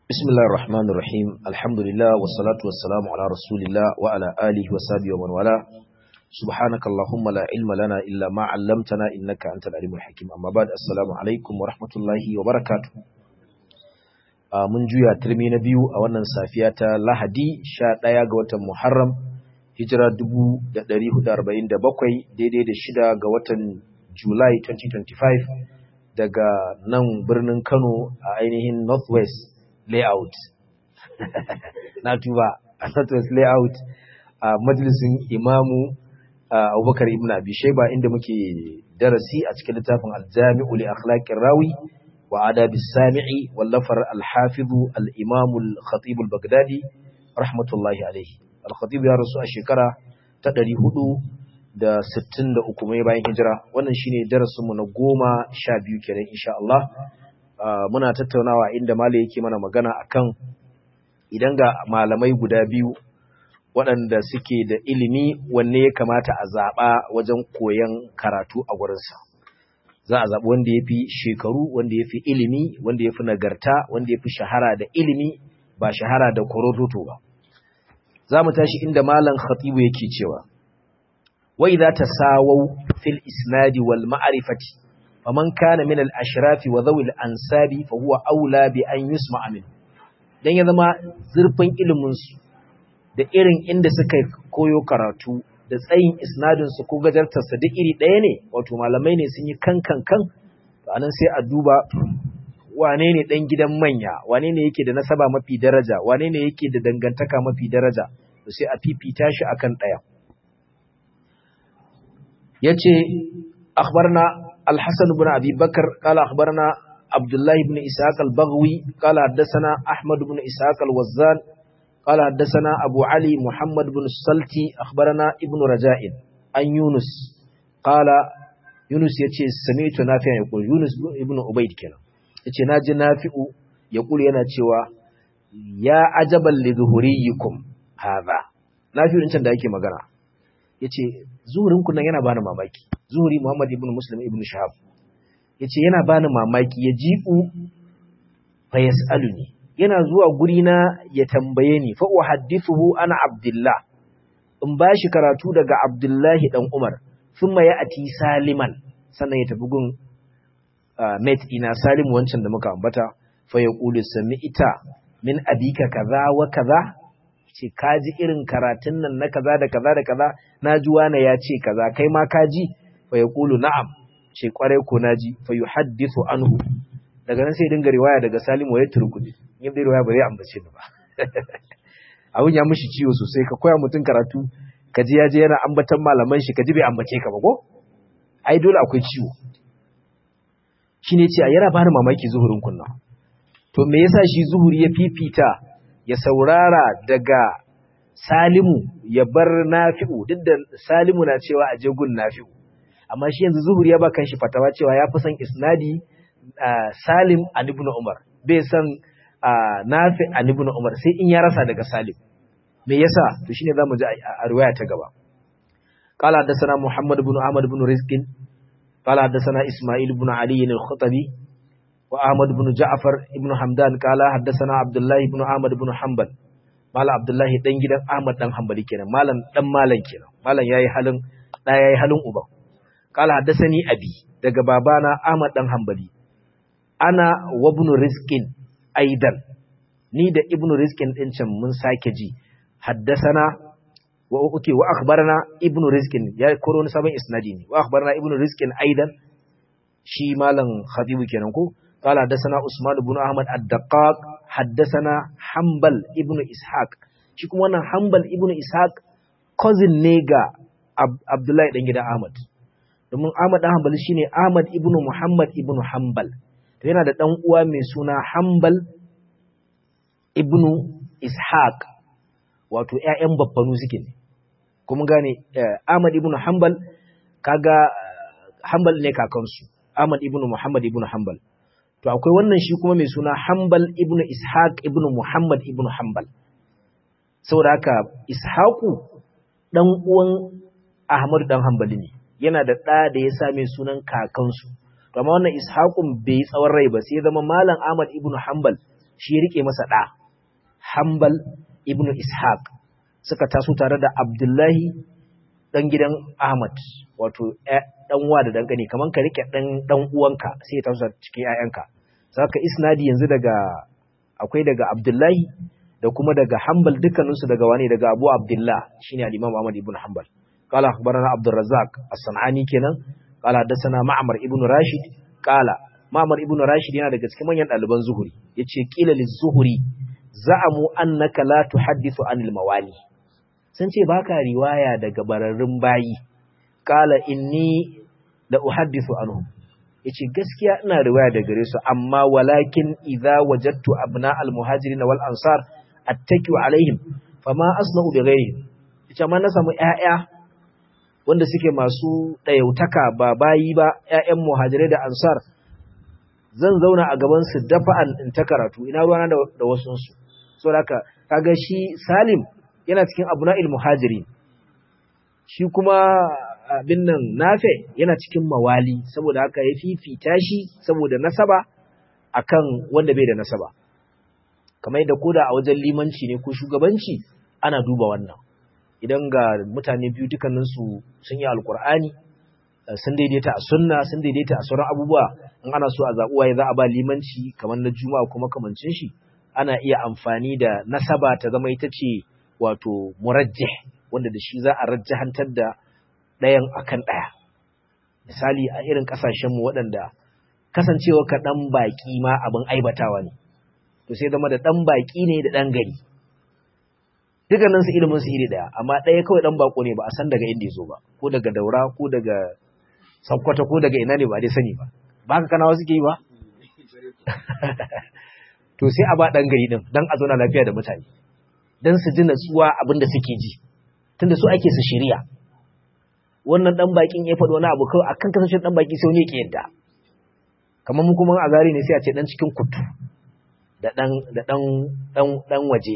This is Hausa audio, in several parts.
بسم الله الرحمن الرحيم الحمد لله والصلاة والسلام على رسول الله وعلى آله وصحبه ومن والاه سبحانك اللهم لا علم لنا إلا ما علمتنا إنك أنت العليم الحكيم أما بعد السلام عليكم ورحمة الله وبركاته mun juya turmi na biyu a wannan safiya ta Lahadi 11 ga watan Muharram hijira 1447 daidai da shida ga watan July 2025 daga nan birnin Kano a ainihin Northwest layout na tuba a Northwest layout a majalisin imamu Abubakar ibn Abi Shayba inda muke darasi a cikin littafin Al-Jami'u li Akhlaqir Rawi wa Adab as-Sami'i wallafar al-Hafiz al-Imam al-Khatib al-Baghdadi rahmatullahi alayhi al-Khatib ya rasu a shekara ta 400 da sittin da uku mai bayan hijira wannan shine darasinmu na goma sha biyu kenan insha Allah muna tattaunawa inda malai yake mana magana akan idan ga malamai guda biyu waɗanda suke da ilimi wanne ya kamata a zaɓa wajen koyon karatu a gurinsa za a zaɓi wanda ya fi shekaru wanda ya fi ilimi wanda ya fi nagarta wanda ya fi shahara da ilimi ba shahara da korototo ba za mu tashi inda malam khatibu yake cewa وإذا تساووا في الإسناد والمعرفة فمن كان من الأشراف وذوي الأنساب فهو أولى بأن يسمع منه dan ya zama zurfin iliminsu da irin inda suka koyo karatu da tsayin isnadinsu ko gajartarsa duk iri ɗaya ne wato malamai ne sun yi kan kan kan anan sai a duba wane ne ɗan gidan manya wane ne yake da nasaba mafi daraja wane ne yake da dangantaka mafi daraja sai a fifita shi akan ɗaya yace akhbarna al-hasan ibn abi bakr qala akhbarna abdullah ibn ishaq al-baghwi qala hadathana ahmad ibn ishaq al-wazzan qala hadathana abu ali muhammad ibn salti akhbarana ibn raja'in an yunus qala yunus yace sami'tu nafi'an yaqul yunus ibn ubayd kenan yace naji nafi'u yaqul yana cewa ya ajaban li zuhuriyikum hadha nafi'u can da yake magana yace zuhurinku nan yana bani mamaki zuhuri Muhammad ibn Muslim ibn Shahab yace yana bani mamaki ya jibu fa yasaluni yana zuwa guri na ya tambaye ni fa uhaddithuhu ana Abdullah in bashi karatu daga Abdullahi dan Umar thumma ya'ti Saliman sannan ya tafi gun mate ina Salim wancan da muka ambata fa yaqulu sami'ta min abika kaza wa kaza ce ka ji irin karatun nan na kaza da kaza da kaza na ji wane ya ce kaza kai ma ka ji fa ya kulu na'am ce kwarai ko na ji fa yu haddisu anhu daga nan sai dinga riwaya daga salimu ya turkuɗi in bai riwaya ba zai ambace ni ba abun ya mishi ciwo sosai ka koya mutum karatu ka ji ya je yana ambatan malaman shi ka ji bai ambace ka ba ko ai dole akwai ciwo shine ce yana bani mamaki zuhurin kunna to me yasa shi zuhuri ya fifita ya saurara daga Salimu ya bar Nafi'u duk da Salimu na cewa a gun Nafi'u amma shi yanzu Zuhuri ya ba kanshi fatawa cewa ya fi son isnadi Salim an ibn Umar bai san Nafi an ibn Umar sai in ya rasa daga Salim me yasa to shine zamu ji a riwaya ta gaba قال حدثنا محمد بن أحمد بن رزق قال حدثنا إسماعيل بن علي الخطبي وأحمد بن جعفر بن حمدان قال حدثنا عبد الله بن أحمد بن حنبل مالا عبد الله دان gidan Ahmad dan Hanbali kenan malam dan malam kenan malam yayi halin da yayi halin uba قال حدثني abi daga babana Ahmad dan Hanbali ana wa ibn Rizqin aidan ni da ibn Rizqin din can mun sake ji haddasana wa uke wa akhbarana ibn Rizqin ya koro ni sabon isnadi ne wa akhbarana ibn Rizqin aidan shi malam khatibu kenan ko قال حدثنا عثمان بن احمد الدقاق حدثنا حنبل ابن اسحاق shi kuma wannan hanbal ibn ishaq cousin ne ga abdullahi dan gidan ahmad domin ahmad dan hanbal shine ahmad ibn muhammad ibn hanbal to yana da dan uwa mai suna hanbal ibn ishaq wato ƴaƴan babbanu suke ne kuma gane ahmad ibn hanbal kaga hanbal ne kakansu ahmad ibn muhammad ibn hanbal to akwai wannan shi kuma mai suna Hanbal ibn Ishaq ibn Muhammad ibn Hanbal saboda haka Ishaqu dan uwan Ahmad dan Hanbali ne yana da ɗa da ya sa mai sunan kakansu to amma wannan Ishaqun bai yi tsawon rai ba sai zama Malam Ahmad ibn Hanbal shi ya rike masa ɗa Hanbal ibn Ishaq suka taso tare da Abdullahi ɗan gidan Ahmad wato ɗan uwa da ɗan gani kamar ka rike ɗan ɗan uwanka sai ya taso cikin ƴaƴanka saka isnadi yanzu daga akwai daga Abdullahi da kuma daga Hanbal dukkaninsu daga wani daga Abu Abdullah shine al-Imam Ahmad ibn Hanbal قال أخبرنا عبد الرزاق الصنعاني kenan قال حدثنا معمر ابن راشد قال معمر ابن راشد yana daga cikin manyan ɗaliban zuhuri yace qila liz-zuhri za'amu annaka la tuhaddithu anil mawali sun ce baka riwaya daga bararrun bayi qala inni la uhaddithu anhum yace gaskiya ina riwaya daga gare su amma walakin idza wajadtu abna al-muhajirin wal ansar attakiu alaihim fama asna'u bi ghayrihim yace amma na samu ƴaƴa wanda suke masu ɗayautaka ba bayi ba ‘ya'yan muhajirai da ansar zan zauna a gabansu dafa'an in ta karatu ina ruwana da wasunsu so da haka kaga shi salim yana cikin abu na'il muhajiri shi kuma abin nan nafe yana cikin mawali saboda haka ya fifita shi saboda nasaba akan wanda bai da nasaba kamar yadda koda a wajen limanci ne ko shugabanci ana duba wannan idan ga mutane biyu dukkaninsu sun yi alkur'ani sun daidaita a sunna sun daidaita a sauran abubuwa in ana so a zaɓuwa ya za a ba limanci kamar na juma'a kuma kamancin shi ana iya amfani da nasaba ta zama ita ce wato murajjih wanda da shi za a rajjahantar da ɗayan akan ɗaya misali a irin ƙasashenmu waɗanda kasancewa ka ɗan baƙi ma abin aibatawa ne to sai zama da ɗan baƙi ne da ɗan gari dukkaninsu ilimin su iri daya amma ɗaya kawai ɗan bako ne ba a san daga inda ya zo ba ko daga daura ko daga sakkwata ko daga ina ne ba dai sani ba ba haka kanawa suke yi ba to sai a ba ɗan gari ɗin don a zauna lafiya da mutane don su ji natsuwa abin da suke ji tunda su ake su shirya wannan ɗan bakin ya faɗi wani abu kawai akan kasashen ɗan baki sai wani ya yadda kamar mu kuma a zari ne sai a ce ɗan cikin kutu da ɗan waje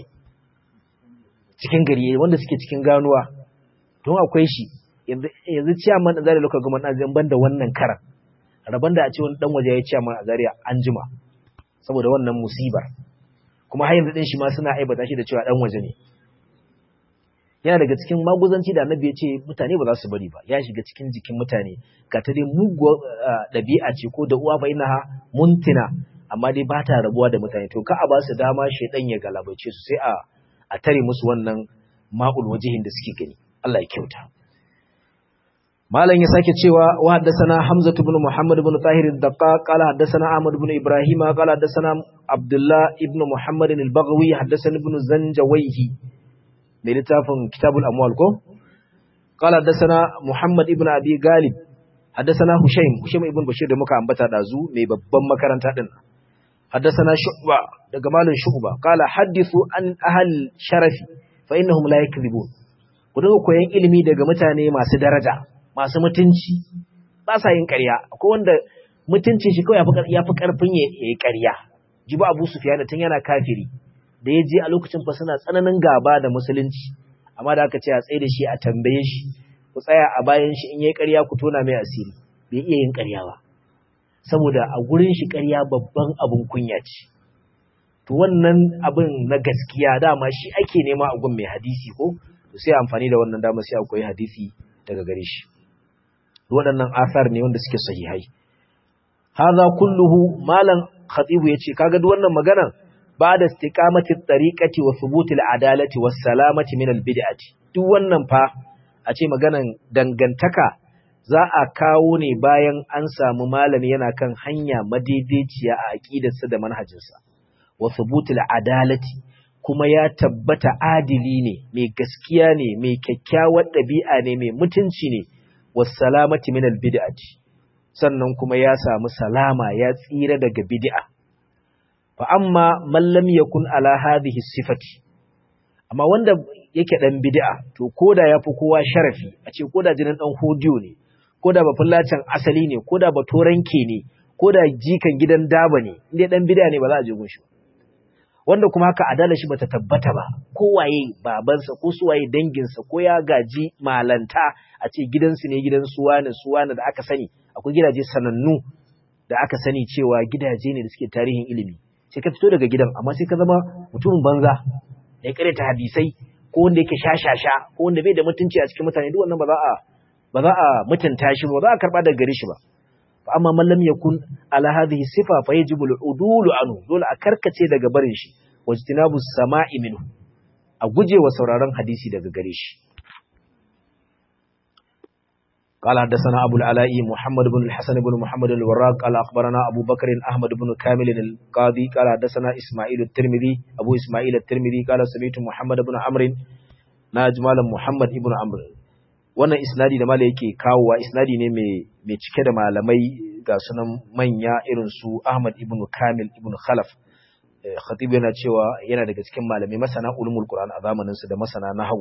cikin gari wanda suke cikin ganuwa don akwai shi yanzu ciyaman da zari lokacin gama ɗan ban da wannan karan rabon da a ce wani ɗan waje ya ciyaman a zari an jima saboda wannan musibar kuma har yanzu ɗin shi ma suna aibata shi da cewa ɗan waje ne yana daga cikin maguzanci da annabi ya ce mutane ba za su bari ba ya shiga cikin jikin mutane ga ta dai muguwar ɗabi'a ce ko da uwa fa inaha muntina amma dai ba ta rabuwa da mutane to ka a ba su dama shaidan ya galabaice su sai a a tare musu wannan ma'ul wajihin da suke gani Allah ya kyauta malam ya sake cewa wa haddathana hamza ibn muhammad ibn tahir ad-daqqa qala haddathana ahmad ibn ibrahim qala haddathana abdullah ibn muhammad al-baghawi haddathana ibn zanjawayhi mai littafin kitabul amwal ko qala haddathana muhammad ibn abi galib haddathana hushaym hushaym ibn bashir da muka ambata dazu mai babban makaranta din حدثنا شعبة daga malin shu'ba qala hadithu an ahal sharafi fa innahum la yakdhibun ku dinga koyan ilimi daga mutane masu daraja masu mutunci ba sa yin ƙarya akwai wanda mutuncin shi kawai yafi karfin ya yi ƙarya jibi Abu Sufyan tun yana kafiri da ya je a lokacin fa suna tsananin gaba da musulunci amma da aka ce a tsaye da shi a tambaye shi ku tsaya a bayan shi in yayi ƙarya ku tona mai asiri bai iya yin ƙarya ba saboda a gurin shi ƙarya babban abin kunya ce to wannan abin na gaskiya dama shi ake nema a gun mai hadisi ko to sai amfani da wannan dama sai akwai hadisi daga gare shi waɗannan asar ne wanda suke sahihai hadha kulluhu malam khatibu yace kaga duk wannan magana ba'da istiqamati tariqati wa thubuti al-adalati was salamati min al-bid'ati duk wannan fa a ce maganan dangantaka za a kawo ne bayan an samu malami yana kan hanya madaidaiciya a aqidarsa da manhajinsa wa thubutul adalati kuma ya tabbata adili ne mai gaskiya ne mai kyakkyawar ɗabi'a ne mai mutunci ne was salamati min al bid'ati sannan kuma ya samu salama ya tsira daga bid'a fa amma man lam yakun ala hadhihi sifati amma wanda yake dan bid'a to koda yafi kowa sharafi a ce koda jinin dan hodiyo ne koda ba fullacin asali ne koda ba toranke ne koda jikan gidan daba ne inda dan bid'a ne ba za a je gunshi wanda kuma haka adala shi bata tabbata ba kowaye babansa ko suwaye danginsa ko ya gaji malanta a ce gidansu ne gidan suwana suwana da aka sani akwai gidaje sanannu da aka sani cewa gidaje ne da suke tarihin ilimi sai ka fito daga gidan amma sai ka zama mutumin banza ya ta hadisai ko wanda yake shashasha ko wanda bai da mutunci a cikin mutane duk wannan ba za a ba za a mutunta shi ba za a karba daga gare shi ba fa amma man lam yakun ala hadhihi sifa fa yajibu al-udulu anhu dole a karkace daga barin shi wajtinabu sama'i minhu a guje wa sauraron hadisi daga gare shi قال حدثنا أبو العلاء محمد بن الحسن بن محمد الوراق قال أخبرنا أبو بكر أحمد بن كامل القاضي قال حدثنا إسماعيل الترمذي أبو إسماعيل الترمذي قال سمعت محمد بن عمرو ناجمال محمد بن عمرو wannan isnadi da mala yake kawowa isnadi ne mai cike da malamai ga sunan manya irin su Ahmad ibn Kamil ibn Khalaf khatib yana cewa yana daga cikin malamai masana ulumul Qur'an a zamanin su da masana nahwu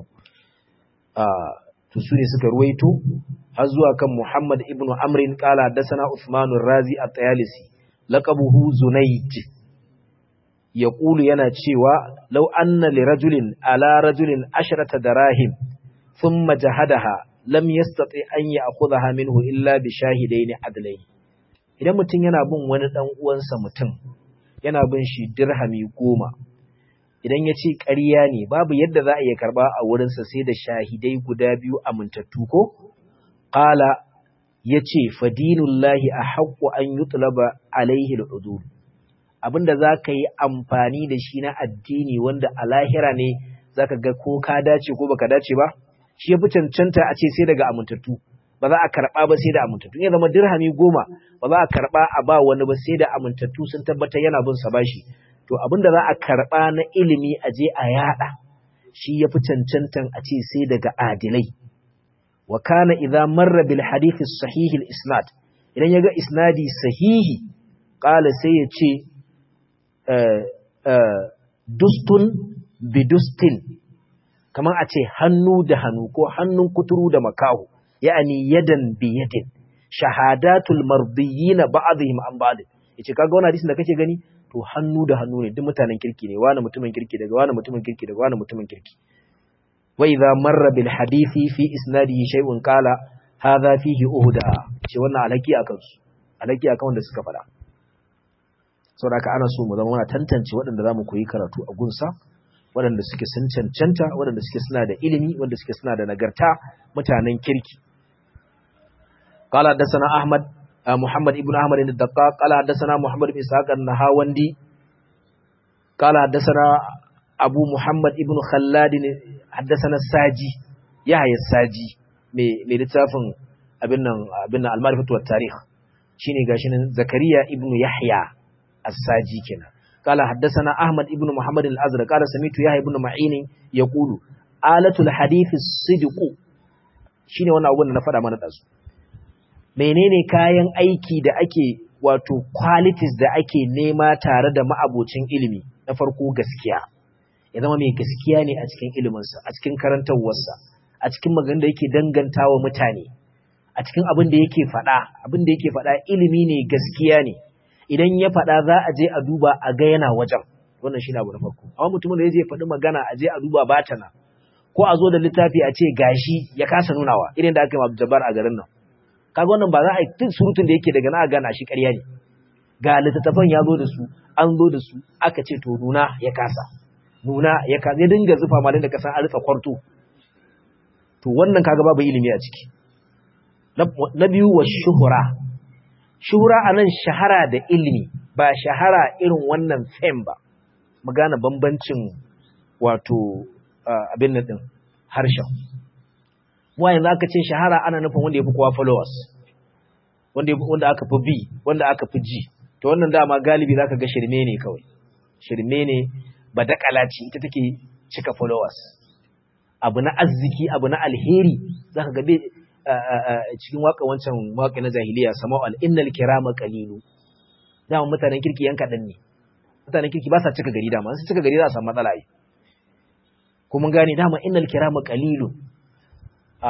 to su ne suka ruwaito har zuwa kan Muhammad ibn Amrin qala haddathana Uthman razi at-Tayalisi laqabuhu Zunayd yaqulu yana cewa law anna li rajulin ala rajulin asharata darahim thumma jahadaha lam yastati an ya'khudha minhu illa bi shahidaini adlayn idan mutum yana bin wani dan uwansa mutum yana bin shi dirhami goma idan ya ce ƙarya ne babu yadda za a iya karɓa a wurinsa sai da shahidai guda biyu amintattu ko? Ƙala ya ce, Fadinullahi a haƙƙo an yi tulaba alaihi al'udur. Abinda za ka yi amfani da shi na addini wanda a lahira ne za ka ga ko ka dace ko baka dace ba, shi ya fi cancanta a ce sai daga amintattu. Ba za a karɓa ba sai da amintattu. Ya zama dirhami goma ba za a karɓa a ba wani ba sai da amintattu sun tabbatar yana bin sa bashi. to abin da za a karɓa na ilimi a je a yaɗa shi ya fi cancantan a ce sai daga adilai wa kana idza marra bil hadith sahih al isnad idan yaga isnadi sahihi qala sai ya ce dustun bidustin kamar a ce hannu da hannu ko hannun kuturu da makahu ya'ani yadan bi yadin shahadatul mardiyina ba'dihim an ba'd yace kaga wannan hadisin da kake gani to hannu da hannu ne duk mutanen kirki ne wani mutumin kirki daga wani mutumin kirki daga wani mutumin kirki wa idza marra bil hadithi fi isnadihi shay'un qala hadha fihi uhda ce wannan alaki akan su alaki akan wanda suka fada saboda ana so mu zama muna tantance waɗanda zamu koyi karatu a gunsa waɗanda suke sun cancanta waɗanda suke suna da ilimi wanda suke suna da nagarta mutanen kirki qala حدثنا ahmad محمد ابن أحمد الدقاق قال حدثنا محمد بن إسحاق النهاوندي قال حدثنا أبو محمد ابن خلاد حدثنا الساجي يحيى الساجي mai littafin abin nan abin nan al-ma'rifatu wat tarikh shine gashi nan zakariya ibn yahya as-saji kenan قال حدثنا احمد ابن محمد الازرق قال سمعت يحيى ابن معين يقول آلة الحديث الصدق shine wannan abun da na faɗa mana dazu menene kayan aiki da ake wato qualities da ake nema tare da ma'abocin ilimi na farko gaskiya ya zama mai gaskiya ne a cikin iliminsa a cikin karantarwarsa a cikin maganin da yake dangantawa mutane a cikin abin da yake faɗa abin da yake faɗa ilimi ne gaskiya ne idan ya faɗa za a je a duba a ga yana wajen wannan shi abu na farko amma mutumin da ya je faɗi magana a je a duba batana ko a zo da littafi a ce gashi ya kasa nunawa irin da aka yi Jabbar a garin nan kaga wannan ba za a yi tun surutun da yake daga na gana shi ƙarya ne ga littattafan ya zo da su an zo da su aka ce to nuna ya kasa nuna ya kasa ya dinga zufa malin da kasan an rufe kwarto to wannan kaga babu ilimi a ciki na biyu wa shuhura shuhura a nan shahara da ilimi ba shahara irin wannan fem ba mu gane bambancin wato abin nan din harshen mu yanzu aka ce shahara ana nufin wanda ya fi kowa followers wanda wanda aka fi bi wanda aka fi ji to wannan dama galibi zaka ga shirme ne kawai shirme ne badakala ce ita take cika followers abu na arziki abu na alheri zaka ga cikin waka wancan waka na jahiliya sama'u al-innal kirama qalilu dama mutanen kirki yan kadan ne mutanen kirki ba sa cika gari dama su cika gari za su samu matsala ai kuma gane dama innal kirama qalilu a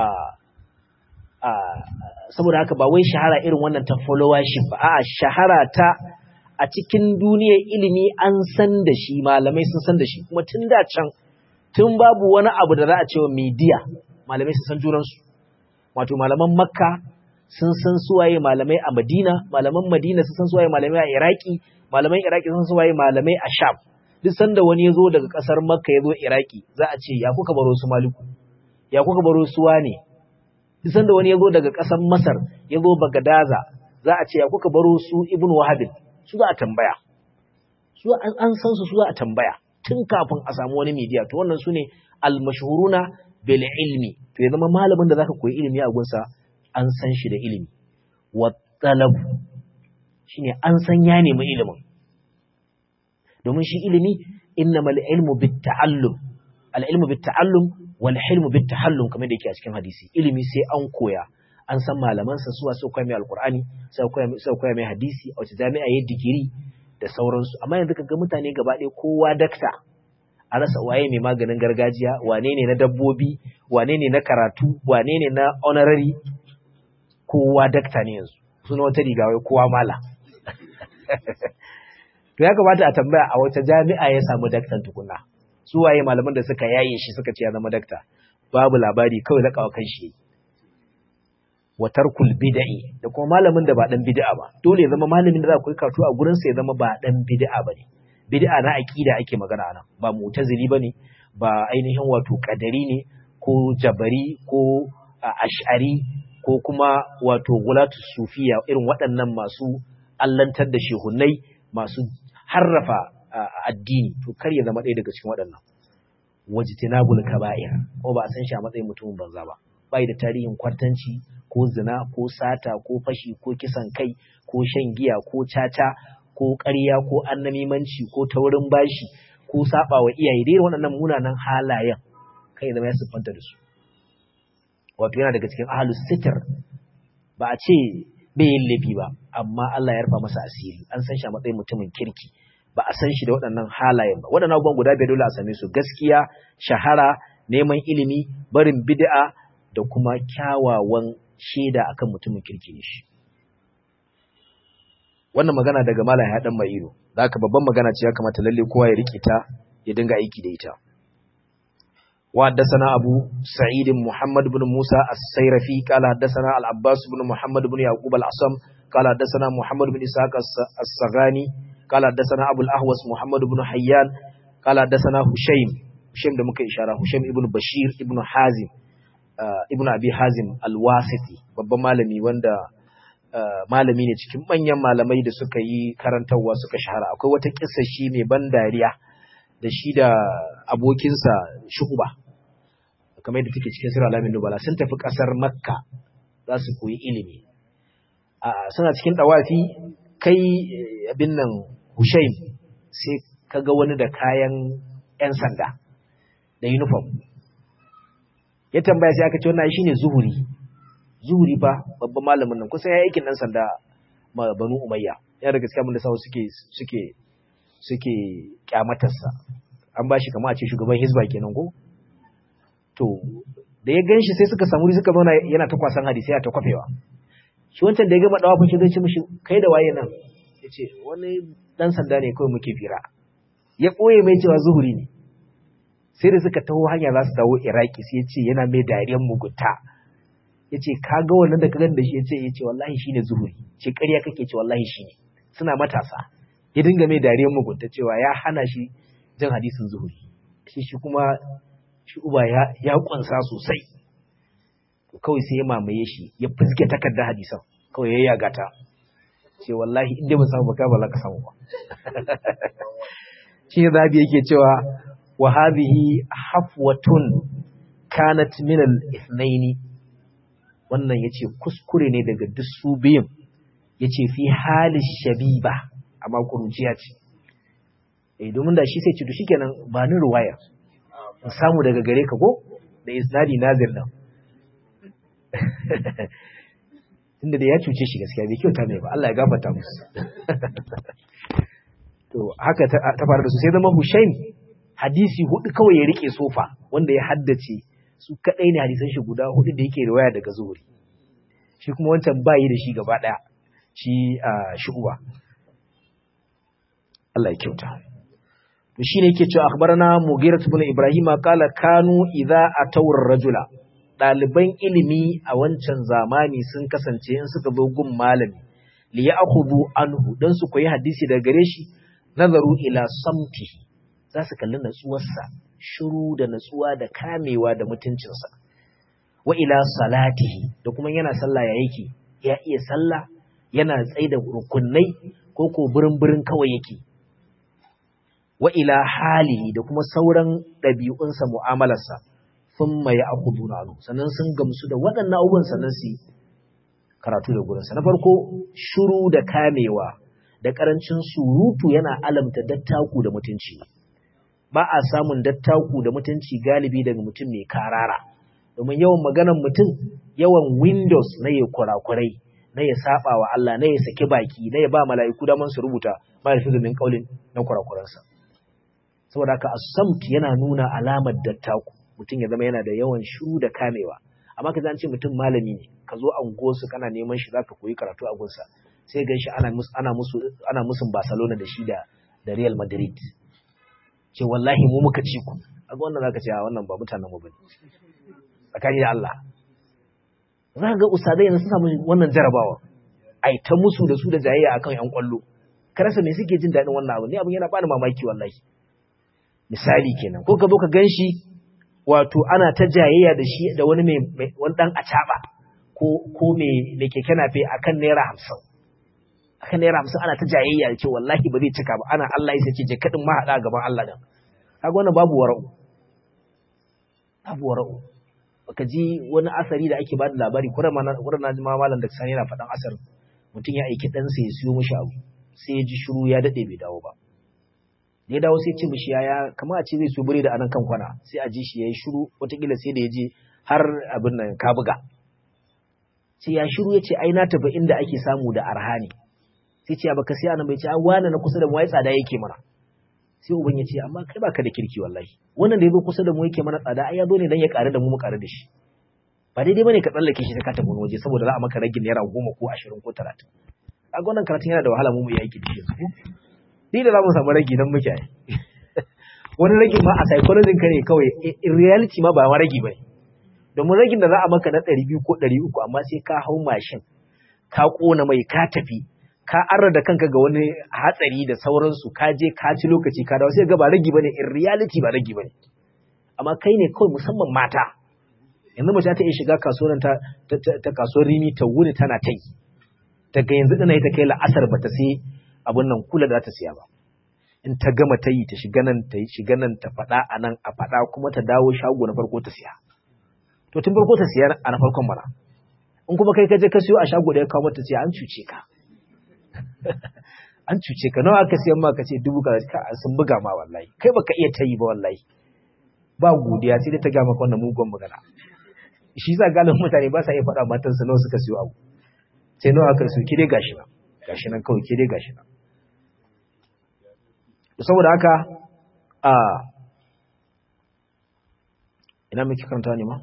a saboda haka ba wai shahara irin wannan ta followership ba a'a shahara ta a cikin duniyar ilimi an san da shi malamai sun san da shi kuma tun da can tun babu wani abu da za a ce wa media malamai sun san junansu wato malaman makka sun san suwaye malamai a madina malaman madina sun san suwaye malamai a iraki malaman iraki sun suwaye malamai a sham duk sanda wani ya zo daga ƙasar makka ya zo iraki za a ce ya kuka baro su maliku ya kuka baro su wane duk sanda wani ya zo daga ƙasar masar ya zo bagadaza za a ce ya kuka baro su ibn wahabin su za a tambaya su an san su su za a tambaya tun kafin a samu wani media to wannan su ne almashhuruna bil ilmi to ya zama malamin da zaka koyi ilimi a gunsa an san shi da ilimi wa talabu shine an san ya nemi ilimin domin shi ilimi innamal ilmu bit ta'allum al ilmu bit ta'allum wal hilmu bit tahallum kamar da yake a cikin hadisi ilimi sai an koya an san malaman sa suwa sai koya mai alqur'ani sai koya sai koya mai hadisi a wace jami'a yayin digiri da sauransu amma yanzu kaga mutane gaba ɗaya kowa dakta a rasa waye mai maganin gargajiya wane ne na dabbobi wane ne na karatu wane ne na honorary kowa dakta ne yanzu suna wata riga wai kowa mala to ya kamata a tambaya a wata jami'a ya samu daktan tukuna su waye malaman da suka yaye shi suka ce ya zama dakta babu labari kawai lakawa kan shi wa tarkul bid'i da kuma malamin da ba dan bid'a ba dole ya zama malamin da za ku yi karatu a gurin sa ya zama ba dan bid'a bane bid'a na aqida ake magana anan ba mu'tazili bane ba ainihin wato qadari ne ko jabari ko ash'ari ko kuma wato gulatu sufiya irin waɗannan masu allantar da shehunai masu harrafa addini to kar ya zama ɗaya daga cikin waɗannan wajtinabul kaba'ir ko ba a san shi a matsayin mutumin banza ba bai da tarihin kwartanci ko zina ko sata ko fashi ko kisan kai ko shan giya ko caca ko ƙarya ko annamimanci ko taurin bashi ko saba wa iyaye dai waɗannan munanan halayen kai zama ya siffanta da su wato yana daga cikin ahlus sitr ba a ce bai yin laifi ba amma Allah ya rufa masa asiri an san shi a matsayin mutumin kirki ba a san shi da waɗannan halayen ba waɗannan abubuwan guda biyar dole a same su gaskiya shahara neman ilimi barin bid'a da kuma kyawawan shaida akan mutumin kirki ne shi wannan magana daga malam ya dan mai ido zaka babban magana ce ya kamata lalle kowa ya rike ta ya dinga aiki da ita وحدثنا أبو سعيد محمد بن موسى السيرفي قال حدثنا العباس بن محمد بن يعقوب العصم قال حدثنا محمد بن إسحاق السغاني قال حدثنا أبو الأهوس محمد بن حيان قال حدثنا هشيم هشيم ده muka ishara Hushaim ibn Bashir ibn Hazim ibn Abi Hazim al-Wasiti babban malami wanda malami ne cikin manyan malamai da suka yi karantarwa suka shahara akwai wata kissa shi mai ban dariya da shi da abokinsa Shu'ba kamar yadda take cikin sura alamin nubala sun tafi kasar makka za su koyi ilimi suna cikin dawafi kai abin nan hushaim sai ka ga wani da kayan 'yan sanda da uniform ya tambaya sai aka ce wannan shine zuhuri zuhuri ba babban malamin nan kusan ya aikin dan sanda ma banu umayya ya daga cikin da sawo suke suke suke kyamatarsa an ba shi kama a ce shugaban hizba kenan ko to da ya gan shi sai suka samu suka zauna yana ta kwasan hadisi ya ta kwafewa shi wancan da ya gama dawafin shi zai ce mishi kai da waye nan ya ce wani dan sanda ne kawai muke fira ya ɓoye mai cewa zuhuri ne sai da suka taho hanya za su dawo iraki sai ya ce yana mai dariyar mugunta ya ce ka ga wannan da ka gan da shi ya ce ya ce wallahi shine zuhuri ce ƙarya kake ce wallahi shine suna matasa ya dinga mai dariyar mugunta cewa ya hana shi jin hadisin zuhuri shi shi kuma shi uba ya ya kunsa sosai to kawai sai ya mamaye shi ya fuske takarda hadisan kawai ya yaga ta ce wallahi inda ban samu baka ba za ka samu ba shi ne zabi yake cewa wa hadhihi hafwatun kanat min al-ithnaini wannan yace kuskure ne daga duk su biyun yace fi hali shabiba amma kuruciya ce eh domin da shi sai ce to shikenan ba ni ruwaya in samu daga gare ka ko da isnadi nazir nan tunda da ya cuce shi gaskiya bai kyauta mai ba Allah ya gafarta musu to haka ta faru da su sai zama Hushaim hadisi hudu kawai ya rike sofa wanda ya haddace su kadai ne hadisan shi guda hudu da yake riwaya daga zuhuri shi kuma wancan bayi da shi gaba daya shi a shu'uba Allah ya kyauta to shine yake cewa akhbarana Mughirah ibn Ibrahim qala kanu idza atawar rajula daliban ilimi a wancan zamani sun kasance in suka zo gun malami li ya'khudhu anhu dan su koyi hadisi daga gare shi nazaru ila samtihi za su kalli natsuwarsa shiru da natsuwa da kamewa da mutuncinsa wa ila salatihi da kuma yana sallah ya yake ya iya sallah yana tsaye da rukunai ko ko birin-birin kawai yake wa ila halihi da kuma sauran ɗabi'unsa mu'amalarsa sun mai akudu na sannan sun gamsu da waɗannan abubuwan sannan su karatu da gurinsa na farko shuru da kamewa da ƙarancin surutu yana alamta dattaku da mutunci ba a samun dattaku da mutunci galibi daga mutum mai karara domin yawan maganan mutum yawan windows na ya kurakurai na ya saba wa Allah na ya saki baki na ya ba mala'iku daman su rubuta ma da min kaulin na kurakuransa saboda haka as-samt yana nuna alamar dattaku mutum ya zama yana da yawan shiru da kamewa amma ka ce mutum malami ne ka zo anguwarsu kana neman shi zaka koyi karatu a gunsa sai gan shi ana musu ana musu ana musun Barcelona da shi da da Real Madrid ce wallahi mu muka ci ku kaga wannan zaka ce a wannan ba mutanen mu bane tsakani da Allah za ga usadai yanzu sun samu wannan jarabawa ai ta musu da su da jayayya akan yan kwallo karasa me suke jin daɗin wannan abu ne abin yana bani mamaki wallahi misali kenan ko ka zo ka ganshi wato ana ta jayayya da shi da wani mai wani dan acaba ko ko mai mai keke nafe akan naira 50 akan naira 50 ana ta jayayya da ce wallahi ba zai cika ba ana Allah ya sace je kadin ma hada gaban Allah dan kaga wannan babu wara'u babu wara'u baka ji wani asari da ake bada labari kuma ma kuma na ji ma malam da sani yana faɗan asar mutum ya aiki dan sa ya siyo mishi abu sai ya ji shiru ya dade bai dawo ba da ya dawo sai ce mishi yaya kamar a ce zai so bure da anan kan kwana sai a ji shi yayi shiru wataƙila sai da ya je har abin nan ka buga sai ya shiru ya ce ai na tafi inda ake samu da arha ne sai ce baka sai anan bai ce a wani na kusa da mu ai tsada yake mana sai uban ya ce amma kai baka da kirki wallahi wannan da ya zo kusa da mu yake mana tsada ai ya zo ne dan ya ƙare da mu mu ƙare da shi ba daidai bane ka tsallake shi ka tafi wani waje saboda za a maka ragin naira goma ko ashirin ko talatin kaga wannan karatun yana da wahala mu mu yi aiki da shi ni da za mu samu ragi nan muke wani ragin ma a psychology ka ne kawai in reality ma ba ma ragi bane domin ragin da za a maka na ɗari biyu ko ɗari uku amma sai ka hau mashin ka ƙona mai ka tafi ka arra da kanka ga wani hatsari da sauransu ka je ka ci lokaci ka dawo sai ga ba ragi bane in reality ba ragi bane amma kai ne kawai musamman mata yanzu mace ta iya shiga kasuwar ta ta kasuwar rimi ta wuni tana ta yi daga yanzu dana ta kai la'asar ba ta sai abun nan kula da ta siya ba in ta gama ta yi ta shiga nan ta yi shiga nan ta faɗa a nan a faɗa kuma ta dawo shago na farko ta siya to tun farko ta siya a na farkon mana in kuma kai ka je ka siyo a shago da ya kawo mata siya an cuce ka an cuce ka nawa aka siyan ma ka ce dubu ka sun buga ma wallahi kai baka iya ta yi ba wallahi ba godiya sai dai ta gama wannan mugun magana shi za galibin mutane ba sa iya faɗa matansa nawa suka siyo abu sai nawa aka siyo ke dai gashi nan gashi nan kawai ke dai gashi nan saboda haka a ina muke karanta ne ma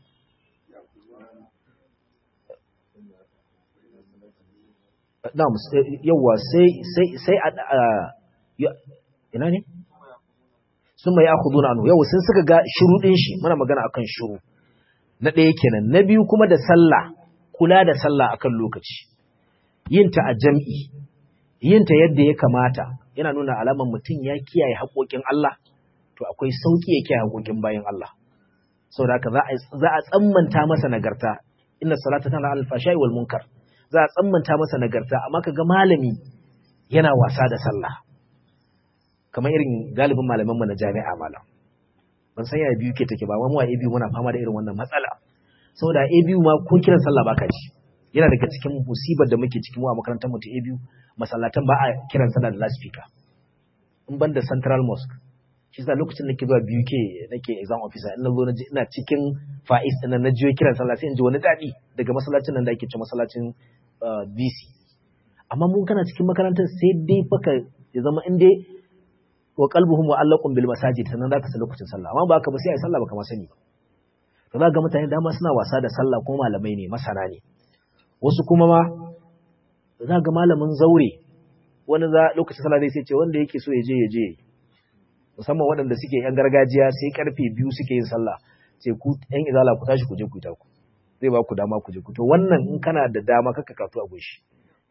na'am yawa sai sai sai ina ne sun mai akhuduna anhu yau sun suka ga shiru din shi muna magana akan shiru na ɗaya kenan na biyu kuma da sallah kula da sallah akan lokaci yin ta a jam'i yin ta yadda ya kamata yana nuna alamar mutum ya kiyaye haƙoƙin Allah to akwai sauƙi ya kiyaye haƙoƙin bayan Allah saboda haka za a tsammanta masa nagarta inna salata tana al-fashai wal munkar za a tsammanta masa nagarta amma kaga malami yana wasa da sallah kamar irin galibin malaman mu na jami'a malam ban san ya biyu ke take ba mu a biyu muna fama da irin wannan matsala saboda a biyu ma ko kiran sallah baka ji yana daga cikin musibar da muke cikin mu a makarantar mu ta biyu masallatan ba a kiran sallah da loudspeaker in ban da central mosque shi yasa lokacin da nake zuwa biyu ke nake exam officer ina zo ina cikin fa'is din na jiyo kiran sallah sai in ji wani dadi daga masallacin nan da ake ce masallacin BC amma mun kana cikin makarantar sai dai faka ya zama in dai wa qalbuhum mu'allaqun bil masajid sannan zaka san lokacin sallah amma ba ka ba sai ai sallah baka ma sani ba to za ga mutane dama suna wasa da sallah ko malamai ne masana ne wasu kuma ma za ga malamin zaure wani za lokacin sallah zai ce wanda yake so ya je ya je musamman waɗanda suke yan gargajiya sai karfe biyu suke yin sallah sai ku yan izala ku tashi ku je ku yi taku zai ba ku dama ku je ku to wannan in kana da dama kaka katu a goshi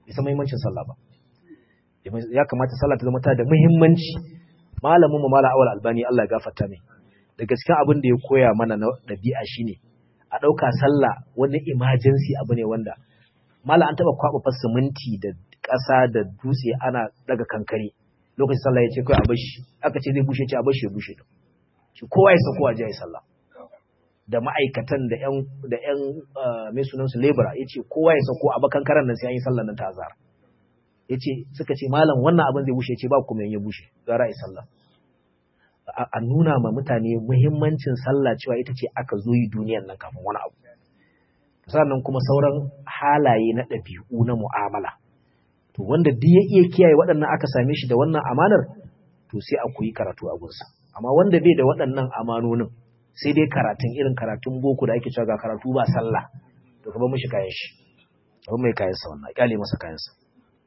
bai san muhimmancin sallah ba ya kamata sallah ta zama ta da muhimmanci malamin mu mala awal albani Allah ya gafarta mai da gaskiya abin da ya koya mana na dabi'a shine a dauka sallah wani emergency abu ne wanda mala an taba kwaba siminti da ƙasa da dutse ana daga kankare lokacin sallah ya ce kai a bashi aka ce zai bushe ce a bashi ya bushe shi kowa ya sako a je sallah da ma'aikatan da yan da yan mai sunan su labor yace kowa ya sako a bakan karan nan sai an yi sallah nan ta azhar yace suka ce malam wannan abin zai bushe yace ba kuma ya bushe gara yi sallah a nuna ma mutane muhimmancin sallah cewa ita ce aka zo yi duniyar nan kafin wani abu sannan kuma sauran halaye na ɗabi'u na mu'amala to wanda duk ya iya kiyaye waɗannan aka same shi da wannan amanar to sai a koyi karatu a gunsa amma wanda bai da waɗannan amanonin sai dai karatun irin karatun boko da ake cewa ga karatu ba sallah to ka bar mishi kayan shi abin mai kayan sa wannan kyale masa kayan sa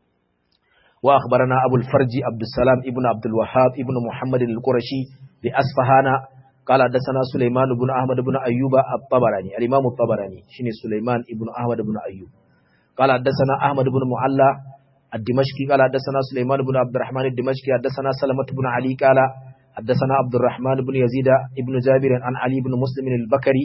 wa akhbarana abul farji abdus salam ibn abdul wahhab ibn muhammad al-qurashi bi asfahana قال حدثنا سليمان بن احمد بن ايوب الطبراني الامام الطبراني شنو سليمان ابن احمد بن ايوب قال حدثنا احمد بن معلى الدمشقي قال حدثنا سليمان بن عبد الرحمن الدمشقي حدثنا سلمة بن علي قال حدثنا عبد الرحمن بن يزيد ابن جابر عن علي بن مسلم البكري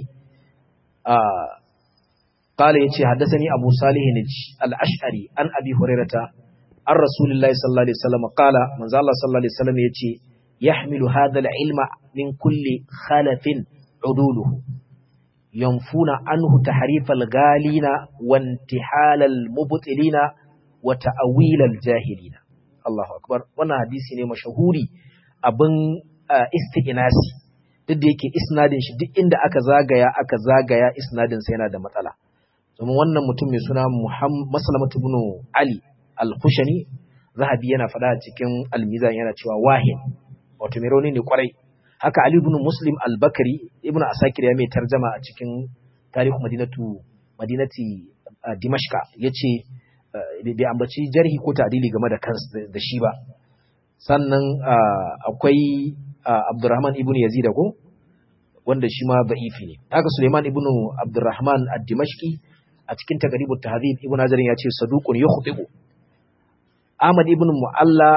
آه قال يتي حدثني أبو صالح الأشعري عن أبي هريرة عن رسول الله صلى الله عليه وسلم قال من الله صلى الله عليه وسلم يتي يحمل هذا العلم من كل خلف عدوله ينفون عنه تحريف الغالين وانتحال المبطلين وتأويل الجاهلين الله أكبر وانا حديثي ne mashahuri abin isti'inasi duk da yake isnadin shi duk inda aka zagaya aka zagaya isnadin sa yana da matsala domin wannan mutum mai suna Maslamatu ibn Ali al-Khushani Zahabi yana faɗa a cikin al-Mizan yana cewa wahin wato mai rauni ne kwarai haka Ali ibn Muslim al-Bakari ibn Asakir ya mai tarjama a cikin tarihu Madinatu Madinati Dimashqa yace bai ambaci jarhi ko ta'dili game da kansa da shi ba sannan akwai Abdurrahman ibn Yazid ko wanda shi ma da'ifi ne haka Suleiman ibn Abdurrahman ad-Dimashqi a cikin Taqribut Tahdhib ibn Hajar ya ce saduqun yukhtibu Ahmad ibn Mu'alla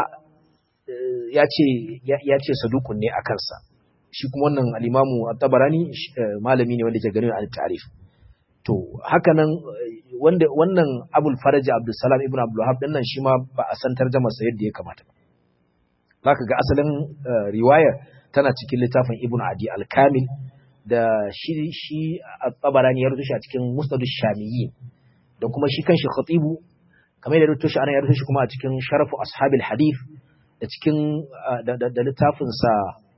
ya ce ya ce saduqun ne a kansa shi kuma wannan al-Imam at-Tabarani malami ne wanda ke ganin al-ta'rif to haka nan wanda wannan Abul Faraj Abdul Salam ibn Abdul Wahhab dinnan shi ma ba a san tarjumar sa yadda ya kamata ba zaka ga asalin riwayar tana cikin littafin Ibn Adi al-Kamil da shi shi at-Tabarani ya rubuta shi a cikin Musnad ash-Shamiyyi da kuma shi kanshi Khatibu kamar da rubuta shi ana ya rubuta shi kuma a cikin Sharafu Ashabil Hadith da cikin da littafin sa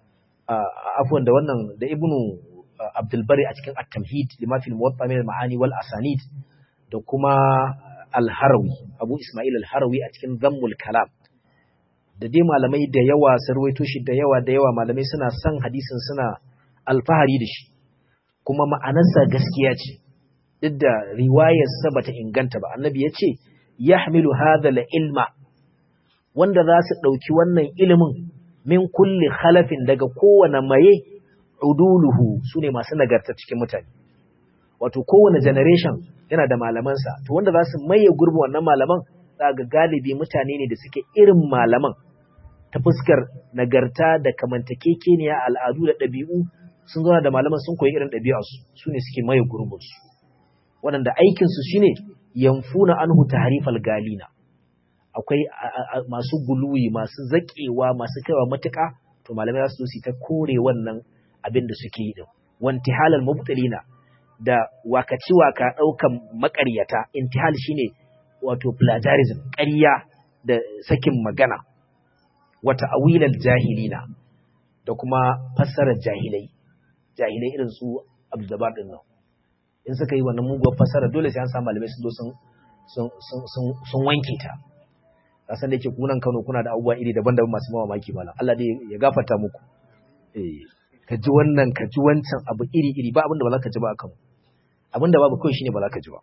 afwan da wannan da Ibn Abdul Bari a cikin At-Tamhid lima fil Muwatta min al-Ma'ani wal Asanid da kuma Al-Harawi Abu Ismail Al-Harawi a cikin Zammul Kalam da dai malamai da yawa sarwaito shi da yawa da yawa malamai suna son hadisin suna alfahari da shi kuma ma'anarsa gaskiya ce duk da riwayarsa bata inganta ba annabi ya ce yahmilu hadha ilma wanda za su ɗauki wannan ilimin min kulli khalafin daga kowane maye uduluhu su ne masu nagarta cikin mutane wato kowane generation yana da malamansa to wanda za su maye gurbin wannan malaman za ga galibi mutane ne da suke irin malaman ta fuskar nagarta da kamantakekeniya al'adu da ɗabi'u sun zauna da malaman sun koyi irin ɗabi'arsu su ne suke maye gurbinsu waɗanda aikinsu shi ne yamfuna anhu tahrifal galina akwai masu guluwi masu zaƙewa masu kaiwa matuƙa to malamai za su su ta kore wannan abin da suke yi din wanti halal mubtalina da wakaci waka ɗaukan maƙaryata intihal shine wato plagiarism ƙarya da sakin magana wata awilal jahilina da kuma fassarar jahilai jahilai irin su abdulbar din nan in suka yi wannan muguwar fassara dole sai an samu malamai sun zo sun wanke ta kasan da yake kunan Kano kuna da abubuwa iri daban-daban masu mamaki malam Allah dai ya gafarta muku eh ka ji wannan ka ji wancan abu iri-iri ba abinda ba za ka ji ba akan abinda babu kawai shine ba za ka ji ba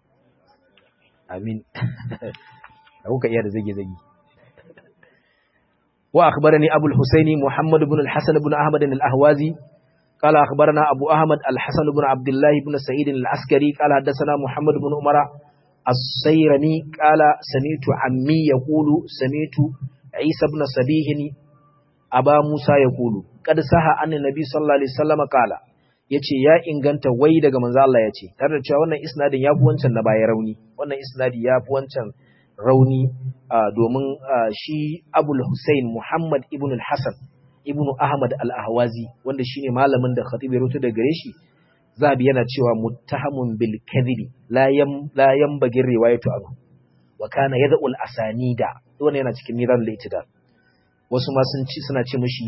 amin da kuka iya da zage-zage wa akhbarani abul husaini muhammad ibn al-hasan ibn ahmad al-ahwazi قال أخبرنا أبو أحمد الحسن بن عبد الله بن سعيد العسكري قال حدثنا محمد بن عمر السيرمي قال سمعت عمي يقول سمعت عيسى بن سبيه أبا موسى يقول قد سها أن النبي صلى الله عليه وسلم قال yace ya inganta wai daga manzo Allah yace tare da cewa wannan isnadin yafi wancan na baya rauni wannan isnadi yafi wancan rauni domin shi Abul Hussein Muhammad ibn al-Hasan ibn Ahmad al-Ahwazi wanda shine malamin da Khatib ya rubuta daga gare shi zabi yana cewa muttahamun bil kadhibi la yam la yanbaghi riwayatu anhu wa kana yad'u al asanida wannan yana cikin miran al wasu ma sun ci suna ce mishi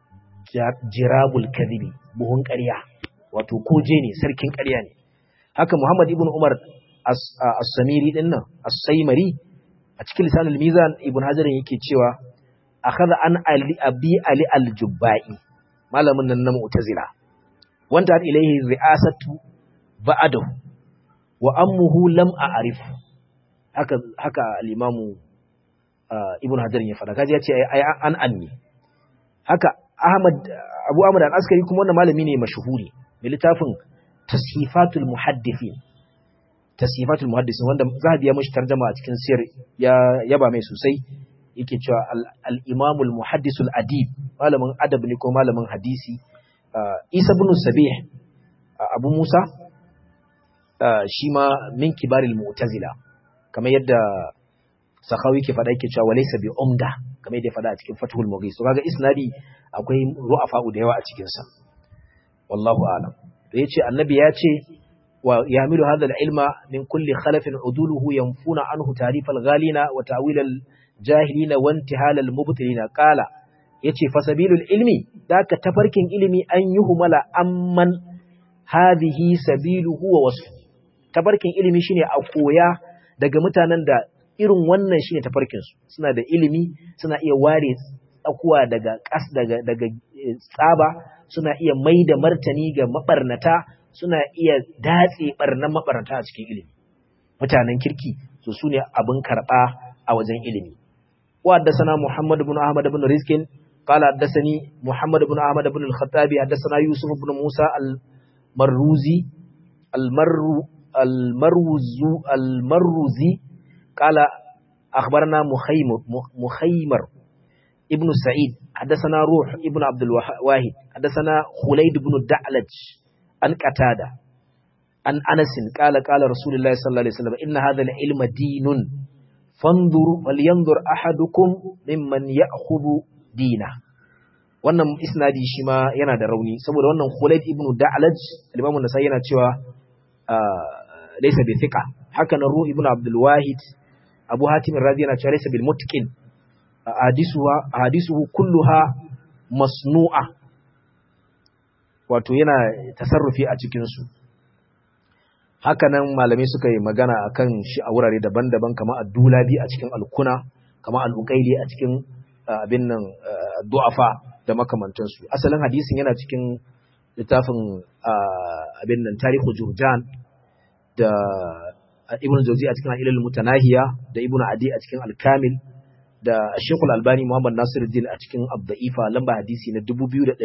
jirabul kadhibi buhun ƙarya wato koje ne sarkin ƙarya ne haka Muhammad ibn Umar as-Samiri din nan as-Saimari a cikin lisanul mizan ibn Hajar yake cewa akhadha an ali abi ali al-Jubba'i malamin nan na Mu'tazila wanda har ilaihi ri'asatu ba'adahu wa ammuhu lam a'rif haka haka al-imamu ibn hajar ya fada kaji yace ai an anni haka ahmad abu ahmad al-askari kuma wannan malami ne mashhuri mai littafin tashifatul muhaddithin tashifatul muhaddithin wanda zahabi ya mishi tarjuma a cikin sir ya yaba mai sosai yake cewa al-imamul muhaddisul adib malamin adab ne ko malamin hadisi Isa bin Sabih Abu Musa shi ma min kibaril mu'tazila kamar yadda Sakhawi ke faɗa yake cewa walaysa bi umda kamar yadda faɗa a cikin Fathul Mughis to kaga isnadi akwai ru'afa'u da yawa a cikin sa wallahu a'lam to yace annabi ya ce wa yamilu hadha al-ilma min kulli khalafin uduluhu yanfuna anhu ta'rif al-ghalina wa ta'wil al-jahilina wa intihal al-mubtilina qala yace fasabilul ilmi daka tafarkin ilimi an yuhmala amman hadhihi sabiluhu wa wasfu tafarkin ilimi shine a koya daga mutanen da irin wannan shine tafarkin su suna da ilimi suna iya ware tsakuwa daga kas daga daga tsaba suna iya maida martani ga mabarnata suna iya datse barnan mabarnata a cikin ilimi mutanen kirki so sune abin karba a wajen ilimi wa haddathana Muhammad ibn Ahmad ibn Rizkin قال حدثني محمد بن أحمد بن الخطابي حدثنا يوسف بن موسى المروزي المر المروز المروزي قال أخبرنا مخيمر مخيمر ابن سعيد حدثنا روح ابن عبد الواحد حدثنا خليد بن الدعلج عن قتادة عن أنس قال قال رسول الله صلى الله عليه وسلم إن هذا العلم دين فانظر ولينظر أحدكم ممن يأخذ dina wannan isnadi shi ma yana da rauni saboda wannan Khulaid ibn Da'laj al-Imam an-Nasai yana cewa laysa bi thiqa haka nan Ruh ibn Abdul Wahid Abu Hatim ar-Razi yana cewa laysa bil mutqin hadisuha hadisuhu kulluha masnu'a wato yana tasarrufi a cikin su haka nan malamai suka yi magana akan shi a wurare daban-daban kamar ad-Dulabi a cikin al-Kuna kamar al-Uqayli a cikin abin nan du'afa da makamantansu asalin hadisin yana cikin littafin abin nan tarihu jurjan da ibn jauzi a cikin ilal mutanahiya da ibn adi a cikin al-kamil da shekul albani muhammad nasiruddin a cikin abda'ifa lamba hadisi na 2481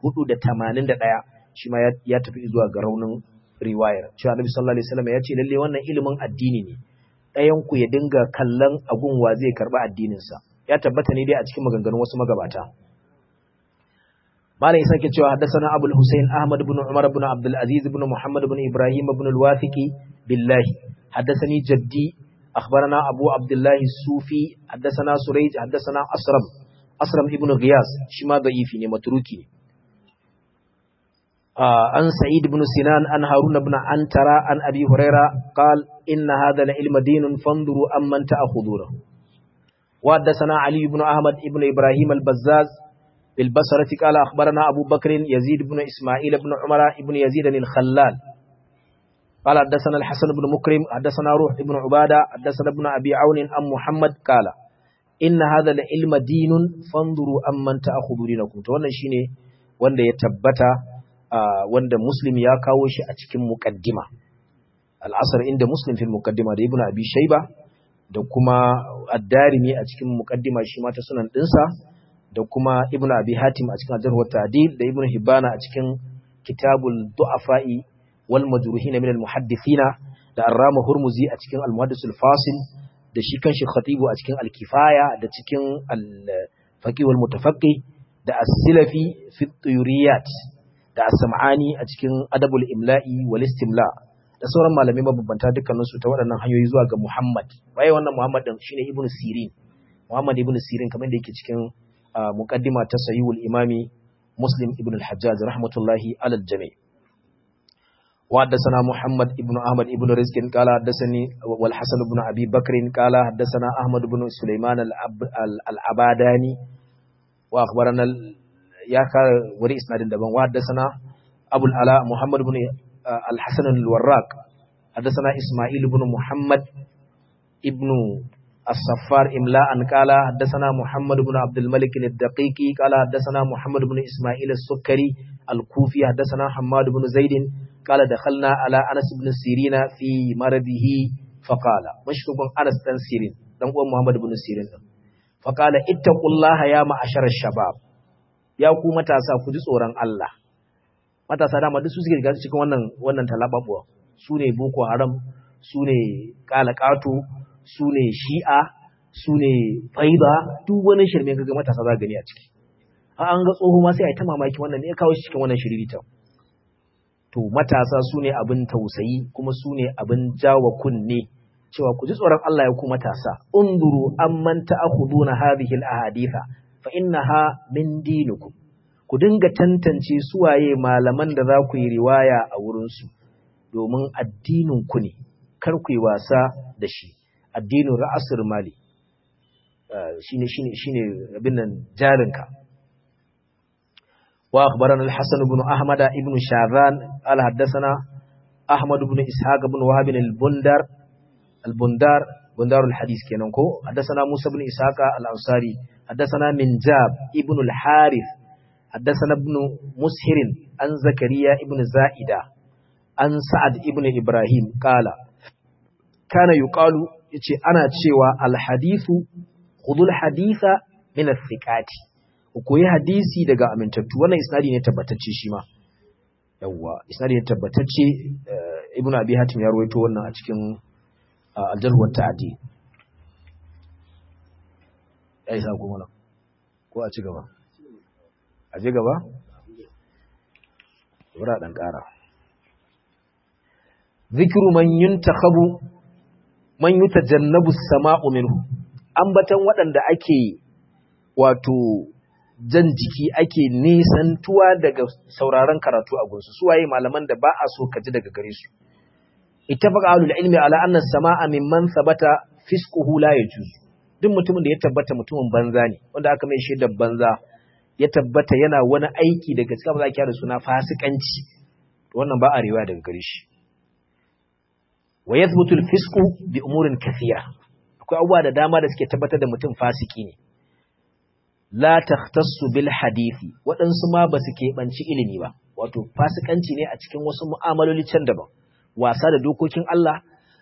shi ma ya tafi zuwa ga raunin riwayar cewa annabi sallallahu alaihi wasallam ya ce lalle wannan ilimin addini ne ɗayan ku ya dinga kallon agun wa zai karba addinin sa ya tabbata ne dai a cikin maganganun wasu magabata malai sake cewa haddathana abul husayn ahmad ibn umar ibn abdul aziz ibn muhammad ibn ibrahim ibn al-wathiqi billahi haddathani jaddi akhbarana abu abdullah sufi haddathana surayj haddathana asram asram ibn ghiyas shi ma da'ifi ne matruki ne an sa'id ibn sinan an harun ibn antara an abi huraira qala inna hadha al-ilma dinun fanzuru amman ta'khuduna وحدثنا علي بن أحمد بن إبراهيم البزاز بالبصرة قال أخبرنا أبو بكر يزيد بن إسماعيل بن عمر بن يزيد الخلال قال حدثنا الحسن بن مكرم حدثنا روح بن عبادة حدثنا ابن أبي عون أم محمد قال إن هذا العلم دين فانظروا أمن تأخذوا دينكم wannan shine wanda ya tabbata wanda muslim ya kawo shi a cikin muqaddima al-asr inda muslim fil muqaddima da ibnu abi shayba da kuma addarimi a cikin muqaddima shi ma ta sunan dinsa da kuma ibnu abi hatim a cikin ajarh wa ta'dil da ibnu hibana a cikin kitabul du'afa'i wal majruhin min al muhaddithina da Arrama Hurmuzi a cikin Al-Muhaddisul Fasil da shi kanshi Khatibu a cikin Al-Kifaya da cikin Al-Faqih wal Mutafaqqih da As-Silafi fi Tuyuriyat da As-Sam'ani a cikin Adabul Imla'i wal Istimla da sauran malamai mabambanta dukkanin su ta waɗannan hanyoyi zuwa ga Muhammad waye wannan Muhammad din shine Ibn Sirin Muhammad Ibn Sirin kamar da yake cikin muqaddima ta Sahihul Imami Muslim Ibn al-Hajjaj rahmatullahi alal jami' وحدثنا محمد ابن أحمد ابن رزق قال حدثني والحسن بن أبي بكر قال حدثنا أحمد بن سليمان العباداني وأخبرنا يا وري إسناد دبن وحدثنا أبو العلاء محمد بن الحسن الوراق حدثنا إسماعيل بن محمد ابن الصفار إملاء قال حدثنا محمد بن عبد الملك الدقيقي قال حدثنا محمد بن إسماعيل السكري الكوفي حدثنا حماد بن زيد قال دخلنا على أنس بن سيرين في مرضه فقال مشروب أنس بن سيرين دم محمد بن سيرين فقال اتقوا الله يا معشر الشباب ya ku matasa ku ji tsoron Allah matasa dama duk su suke riga cikin wannan wannan talababuwa su ne boko haram su ne kalakato su ne shi'a su ne faiba duk wani shirme kaga matasa za gani a ciki an ga tsoho ma sai a yi ta mamaki wannan ne ya kawo shi cikin wannan shiririta to matasa su ne abin tausayi kuma su ne abin jawa kunne cewa ku ji tsoron Allah ya ku matasa unduru amman ta'khuduna hadhihi al-ahaditha fa innaha min dinikum ku dinga tantance suwaye malaman da za ku yi riwaya a wurin su domin addinin ku ne kar ku yi wasa da shi addinin ra'asur mali shine shine shine abin nan jarinka وأخبرنا الحسن بن أحمد بن شاذان قال حدثنا أحمد بن إسحاق بن وهب البندر البندار بندار الحديث كننكو حدثنا موسى بن إسحاق الأنصاري حدثنا منجاب ابن الحارث حدثنا ابن مسهر عن زكريا ابن زائدة عن سعد ابن إبراهيم قال كان يقال يتي أنا تشيوى الحديث خذوا الحديث من الثقات ku koyi hadisi daga amintattu wannan isnadi ne tabbatacce shi ma yawwa isnadi ne tabbatacce ibn abi hatim ya rawaito wannan a cikin aljarh wa ta'di ai sa kuma ko a ci gaba a je gaba wura dan kara zikru man yuntakhabu man yutajannabu as-sama'u minhu ambatan waɗanda ake wato jan jiki ake nisantuwa daga sauraron karatu a gunsu suwaye malaman da ba a so ka ji daga gare su ittafaqa ahlul ilmi ala anna samaa mimman thabata fisquhu la yajuz duk mutumin da ya tabbata mutumin banza ne wanda aka mai shaidar banza ya tabbata yana wani aiki daga cikin ba za ki da suna fasikanci wannan ba a riwaya daga gare shi wa yathbutu al-fisqu bi umurin kathira akwai abubuwa da dama da suke tabbatar da mutum fasiki ne la takhtassu bil hadisi waɗansu ma ba su keɓanci ilimi ba wato fasikanci ne a cikin wasu mu'amaloli can daban wasa da dokokin Allah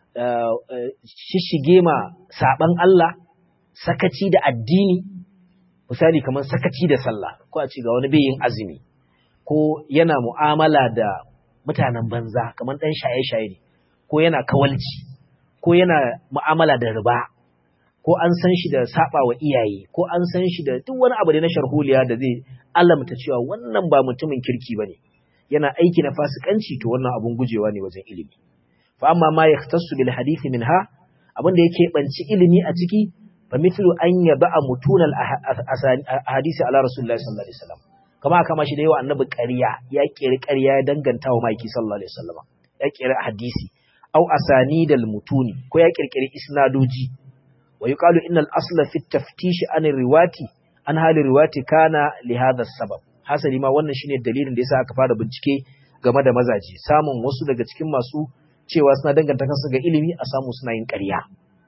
shishige ma saban Allah sakaci da addini misali kamar sakaci da sallah ko a ci ga wani yin azumi ko yana mu'amala da mutanen banza kamar ɗan shaye-shaye ne ko yana kawalci ko yana mu'amala da riba ko an san shi da saba wa iyaye ko an san shi da duk wani abu da na sharholiya da zai alamta cewa wannan ba mutumin kirki bane yana aiki na fasikanci to wannan abun gujewa ne wajen ilimi fa amma ma yahtassu bil hadisi minha abin da yake banci ilimi a ciki fa mithlu an yaba mutunal ahadisi ala rasulullahi sallallahu alaihi wasallam kama kama shi da yawa annabi ƙarya ya kiri ƙarya ya danganta wa maiki sallallahu alaihi wasallam ya kiri hadisi au asanidal mutuni ko ya kirkiri isnadoji wa yuqalu innal asla fi taftish an riwati an hali riwati kana li hadha sabab hasali ma wannan shine dalilin da yasa aka fara bincike game da mazaji samun wasu daga cikin masu cewa suna danganta kansu ga ilimi a samu suna yin ƙarya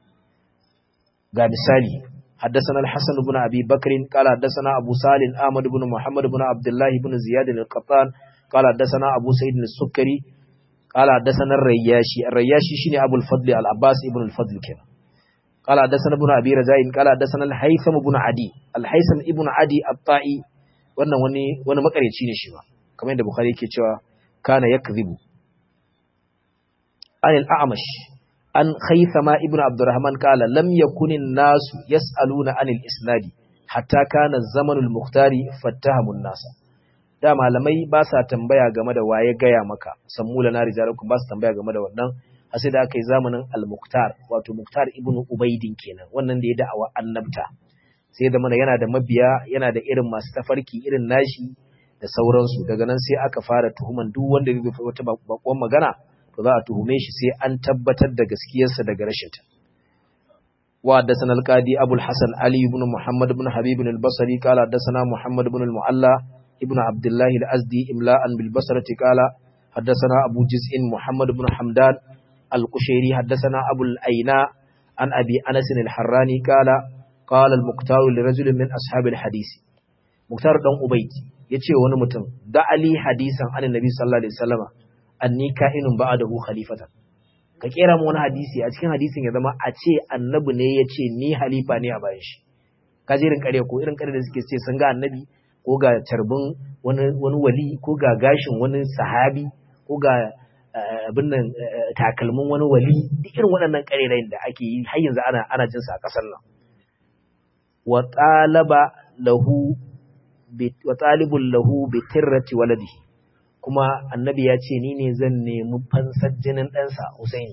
ga misali حدثنا الحسن بن أبي بكر قال حدثنا أبو سالم أحمد بن محمد بن عبد الله بن زياد القطان قال حدثنا أبو سعيد السكري قال حدثنا الرياشي الرياشي شيني أبو الفضل العباس ابن الفضل كده قال حدثنا ابن أبي رجاء قال حدثنا الهيثم بن عدي الهيثم ابن عدي الطائي wannan wani wani makareci ne shi ba kamar yadda bukhari yake cewa kana yakzibu anil a'mash an khaythama ibnu abdurrahman qala lam yakunin nasu yas'aluna anil isnadi hatta kana zamanul muhtari fattahamun nasa da malamai ba sa tambaya game da waye gaya maka sammula na rijalakum ba su tambaya game da wannan har sai da aka yi zamanin al-muqtar wato muqtar ibnu ubaidin kenan wannan da ya da'awa annabta sai da mana yana da mabiya yana da irin masu tafarki irin nashi da sauransu daga nan sai aka fara tuhuman duk wanda zai fi wata bakon magana to za a tuhume shi sai an tabbatar da gaskiyarsa daga rashinta wa haddathana al-qadi Abu al-Hasan Ali ibn Muhammad ibn Habib al-Basri qala haddathana Muhammad ibn al-Mu'alla ibn Abdullah al-Azdi imla'an bil Basrati qala haddathana Abu Juz'in Muhammad ibn Hamdan al-Qushairi haddathana Abu al-Aina an Abi Anas al-Harrani qala qala al-Muqtar li rajulin min ashab al-hadith Muqtar dan Ubayd yace wani mutum da Ali hadisan annabi sallallahu alaihi wasallama anni ka'inun ba'dahu khalifatan ka kera mu wani hadisi a cikin hadisin ya zama a ce annabi ne ya ce ni halifa ne a bayan shi ka je irin kare ko irin kare da suke ce sun ga annabi ko ga tarbin wani wani wali ko ga gashin wani sahabi ko ga abin nan takalmin wani wali duk irin waɗannan karerayin da ake yi har yanzu ana ana jin sa a ƙasar nan wa talaba lahu wa talibul lahu bi tirrati waladihi kuma annabi ya ce ni ne zan nemi fansar jinin ɗansa Husaini.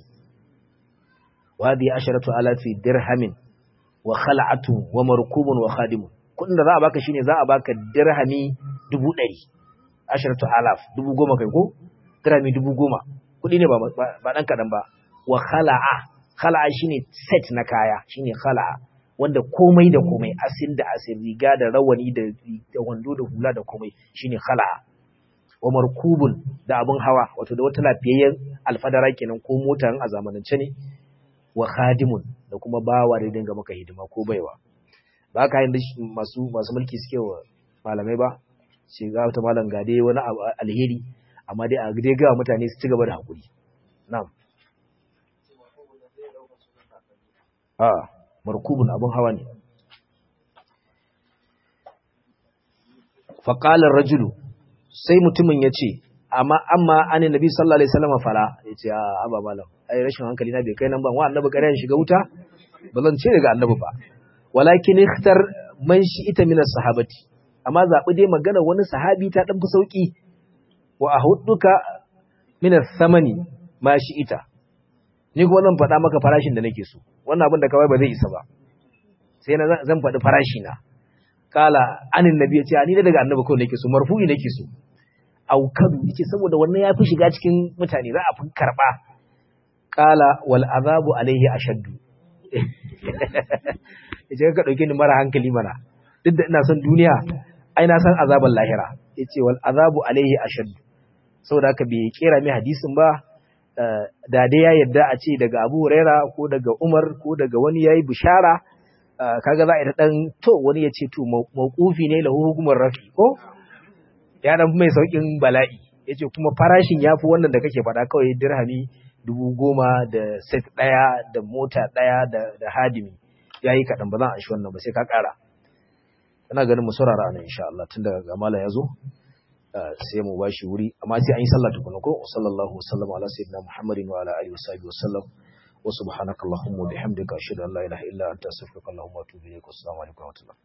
Wa bi asharatu alafi dirhamin wa khal'atun wa markubun wa khadimun. Kuɗin da za a baka shine za a baka dirhami dubu ɗari. Asharatu alaf dubu goma kai ko? Dirhami dubu goma. Kuɗi ne ba ɗan kaɗan ba. Wa khala'a. Khala'a shine set na kaya shine khala'a. Wanda komai da komai asin da asin riga da rawani da wando da hula da komai shine khala'a. wa markubun da abin hawa wato da wata lafiyayyen alfadara kenan ko mota a zamanance ne wa khadimun da kuma bawa da dinga maka hidima ko baiwa ba ka yin masu masu mulki suke wa malamai ba sai ga wata malam ga dai wani alheri amma dai a dai ga mutane su ci gaba da hakuri na'am a markubun abin hawa ne faqala ar-rajulu sai mutumin ya ce amma amma ani nabi sallallahu alaihi wasallam fara ya ce a aba malam ai rashin hankali na bai kai nan ban wa annabi kare shiga wuta ba zan ce daga annabi ba walakin ikhtar man shi ita min sahabati amma zabi dai magana wani sahabi ta dan fi sauki wa ahudduka min samani ma shi ita ni kuma zan faɗa maka farashin da nake so wannan abin da kawai ba zai isa ba sai na zan faɗi farashi na kala anin nabi ya ce ni daga annabi kawai nake so marfu'i nake so aukadu yace saboda wannan ya fi shiga cikin mutane za a fi karba kala wal azabu alaihi ashaddu yace ka dauke ni mara hankali mana duk da ina son duniya ai na san azaban lahira yace wal azabu alaihi ashaddu saboda haka bai kera mai hadisin ba da dai ya yarda a ce daga Abu Huraira ko daga Umar ko daga wani yayi bishara kaga za a yi dan to wani ya ce to mawqufi ne lahu hukumar rafi ko ya dan mai saukin bala'i yace kuma farashin yafi wannan da kake faɗa kawai dirhami dubu goma da set ɗaya da mota ɗaya da, da hadimi yayi kaɗan ba zan an shi wannan ba sai ka ƙara ina ganin mu saurara nan insha Allah tun daga gamala ya zo sai mu bashi wuri amma sai an yi sallah tukuna ko sallallahu wasallam ala sayyidina muhammadin wa ala alihi wa sahbihi wasallam wa subhanakallahumma wa bihamdika ashhadu an la ilaha illa anta astaghfiruka wa atubu ilaik assalamu alaikum wa rahmatullah